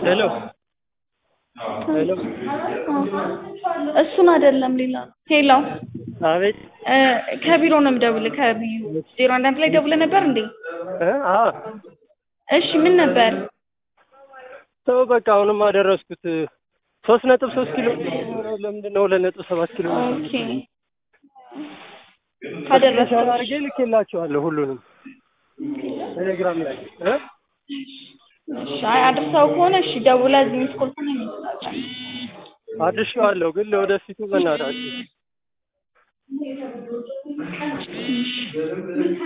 ሄሎ ሄሎ እሱን አይደለም ሌላ ነው። ሄሎ አቤት እ ከቢሮ ነው የምደውልህ ከቢዩ ዜሮ አንድ አንድ ላይ ደውለህ ነበር እንዴ? እ አዎ እሺ ምን ነበር? ተው በቃ አሁንም አደረስኩት ሶስት ነጥብ ሶስት ኪሎ ለምንድን ነው ሁለት ነጥብ ሰባት ኪሎ ኦኬ ካደረስክ አድርጌ ልኬላቸዋለሁ ሁሉንም ቴሌግራም ላይ እ እሺ አይ አድርሰው ከሆነ እሺ ደውለህ እዚህ ሚስ ኮል ከሆነ ይመስላል አድርሼዋለሁ ግን ለወደፊቱ በእናታችሁ